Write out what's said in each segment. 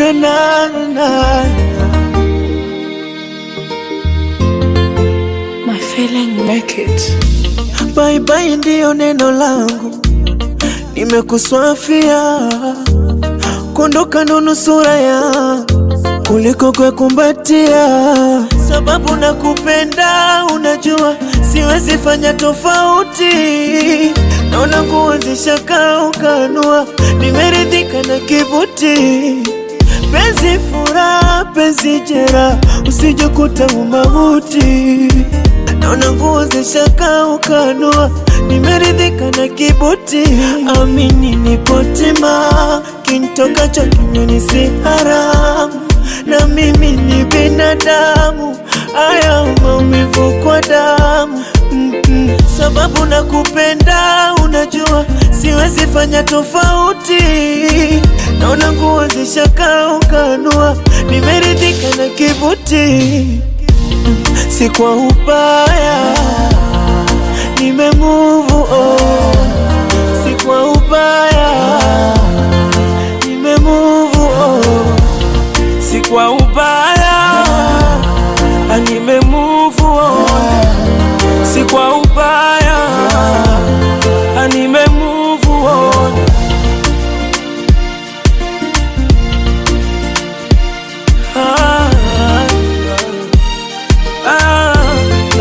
na na na My feeling make it. Bye bye ndiyo neno langu, nimekuswafia kuondoka ndo nusura ya kuliko kukumbatia, sababu nakupenda, unajua siwezi fanya tofauti. Naona nguo zishakaukanua, nimeridhika na kibuti penzi furaha, penzi jera, usijekuta umauti. Naona nguo zishakaukanua, nimeridhika na kibuti. Amini nipotima, kintokacho kinywani si haramu, na mimi ni binadamu, haya maumivu kwa damu Mm-mm. Sababu nakupenda, unajua siwezi fanya tofauti. Naona nguo zishakaukanua, nimeridhika na kibuti si kwa ubaya, nime move on. Si kwa ubaya, nime move on. Si kwa ubaya, ah, nime move on. Si kwa ubaya, ah, nime move on. Ah, ah, ah.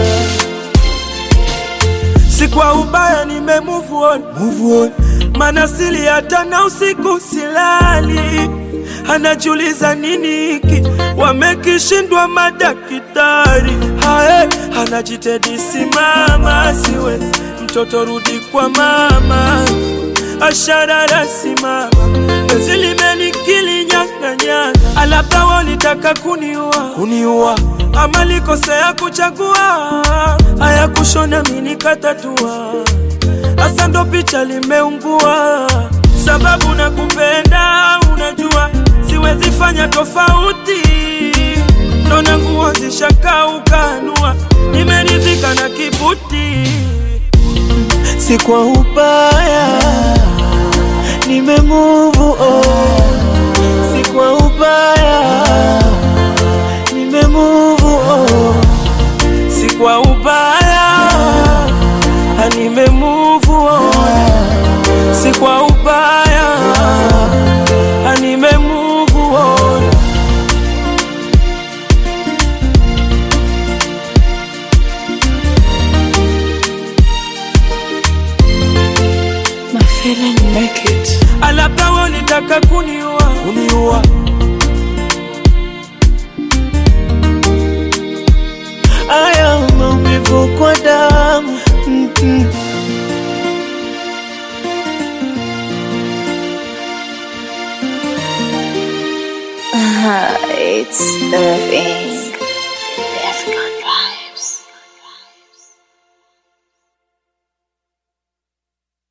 si kwa ubaya nime move on, Move on. mana sili hata na usiku silali, anajiuliza nini hiki wamekishindwa madaktari. Hae, anajitedi simama, siwezi mtoto rudi kwa mama, asharara simama, penzi limenikili nyang'anyana, alabda walitaka kuniua Kuniua ama likosea kuchagua haya kushona mini katatua hasa ndo picha limeungua sababu nakupenda unajua siwezi fanya tofauti nona nguo zishakaukanua nimeridhika na kibuti si kwa ubaya, nime move on. Si kwa ubaya, nime move on. si kwa ubaya ah, nime move on si kwa ubaya ah, nime move on My feeling make it. alabda walitaka kuniua Kuniua haya maumivu kwa damu Mm-mm. It's the thing.